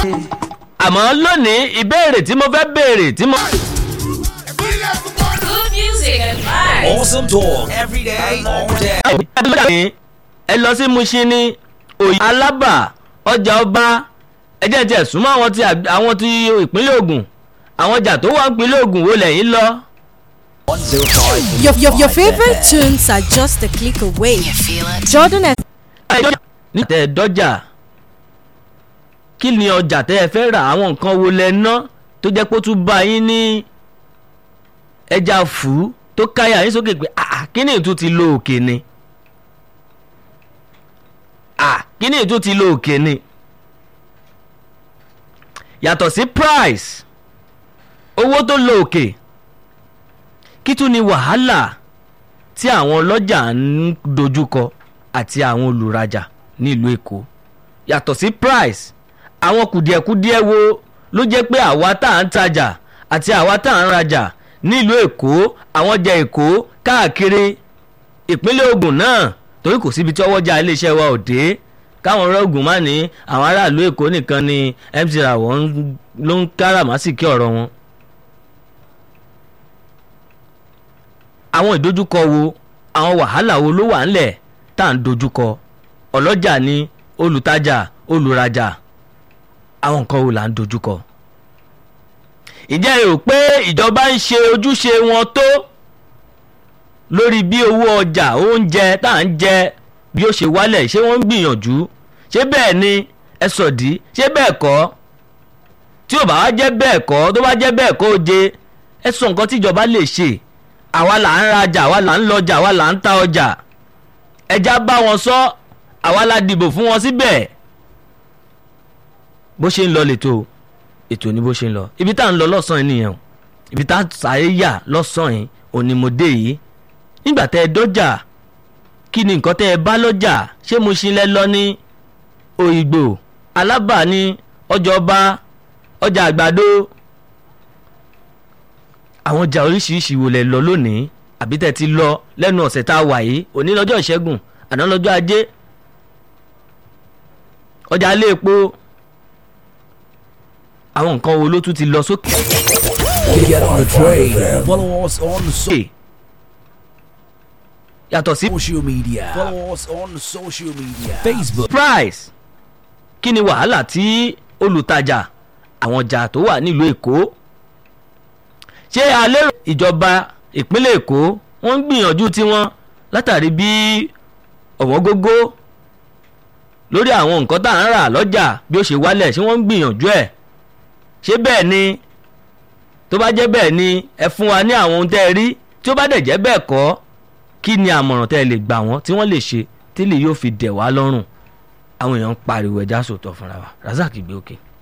àmọ́ lónìí ìbéèrè tí mo fẹ́ béèrè tí mo. Good music and vibes. Awesome talk every day, all day. ẹ lọ sí Mushin ní òye alábà ọjà ọba ẹjẹ tí ẹ súnmọ́ àwọn tí àwọn tí ìpínlẹ̀ Ògùn àwọn ọjà tó wà ìpínlẹ̀ Ògùn wo lẹ́yìn lọ. 105. Your, your, your favorite tunes are just a click away. Jordan F. ní tẹ dọ́jà kí ni ọjà tẹ ẹ fẹ́ ra àwọn nǹkan wo lẹ ná tó jẹ́ pé ó tún bá yín ní ẹja fù tó káyà yín sókè pé ah kí ni ìtú ti lo òkè ni ah kí ni ìtú ti lo òkè ni yàtọ̀ sí price owó tó lo òkè kí tún ni wàhálà tí àwọn ọlọ́jà ń dojúkọ àti àwọn olùrajà nílùú Èkó yàtọ̀ sí price àwọn kùdìẹ̀kudiẹ wo ló jẹ́ pé àwa tá à ń tajà àti àwa tá à ń rajà nílùú Èkó àwọn ọjà Èkó káàkiri ìpínlẹ̀ Ògùn náà torí kò síbi tí ọwọ́jà iléeṣẹ́ wa ò dé káwọn ọ̀rọ̀ Ògùn má ní àwọn aráàlú Èkó nìkan ni MC Rawon ló ń káràmásìkí ọ̀rọ̀ wọn. àwọn ìdojúkọ wo àwọn wàhálà wo ló wà ńlẹ̀ tá à ń dojúkọ ọlọ́jà ni olùtajà olùrajà àwọn nǹkan wo là ń dojúkọ. ìjẹ́ ẹ rò pé ìjọba ń ṣe ojúṣe wọn tó lórí bí owó ọjà oúnjẹ tá à ń jẹ bí ó ṣe wálẹ̀ ṣé wọ́n ń gbìyànjú ṣé bẹ́ẹ̀ ni ẹ sọ̀dí ṣé bẹ́ẹ̀ kọ́ tí ò bá wá jẹ́ bẹ́ẹ̀ kọ́ tó bá jẹ́ bẹ́ẹ̀ kọ́ ó jẹ ẹ sọ nǹkan tíjọba lè ṣe àwa là ń rajà àwa là ń lọjà àwa là ń ta ọjà ẹja bá wọn sọ àwa la dìbò fún wọn síbẹ̀ bó ṣe ń lọ lẹ́tọ̀ ètò ní bó ṣe ń lọ ibi tá à ń lọ lọ́sàn-án nìyẹn o ibi tá à sáré yà lọ́sàn-án yìí òní mo dé yìí nígbà tẹ́ ẹ dọ́jà kí ni nǹkan tẹ́ ẹ bá lọ́jà ṣé mo ṣe lẹ́ lọ ní òyìnbó alábà ní ọjà ọba ọjà àgbàdo àwọn ọjà oríṣiríṣi wo lẹ lọ lónìí àbí tẹ́ ti lọ lẹ́nu ọ̀sẹ̀ tá a wà yìí òní lọ́jọ́ ìṣẹ́gun àná lọ́jọ́ ajé ọjà ilé epo àwọn nǹkan wo ló tún ti lọ sókè. Get on the train. Follow us on so- yàtọ̀ sí social media. Follow us on social media. Facebook. price kí ni wàhálà tí olùtajà àwọn ọjà tó wà nílùú èkó ṣé alẹ́ ìjọba ìpínlẹ̀ èkó wọ́n ń gbìyànjú tiwọn látàrí bí ọ̀wọ́ngógó lórí àwọn nǹkan tá à ń rà lọ́jà bí ó ṣe wálẹ̀ ṣé wọ́n ń gbìyànjú ẹ̀ ṣé bẹ́ẹ̀ ni tó bá jẹ́ bẹ́ẹ̀ ni ẹ fún wa ní àwọn ohun tẹ́ ẹ rí tí ó bá dẹ̀ jẹ́ bẹ́ẹ̀ kọ́ kí ni àmọ̀ràn tẹ́ ẹ lè gbà wọ́n tí wọ́n lè ṣe tí lè yóò fi dẹ̀ wá lọ́rùn àwọn èèyàn ń pariwo ẹja sòtọ̀ fúnra wa Razak gbé òkè.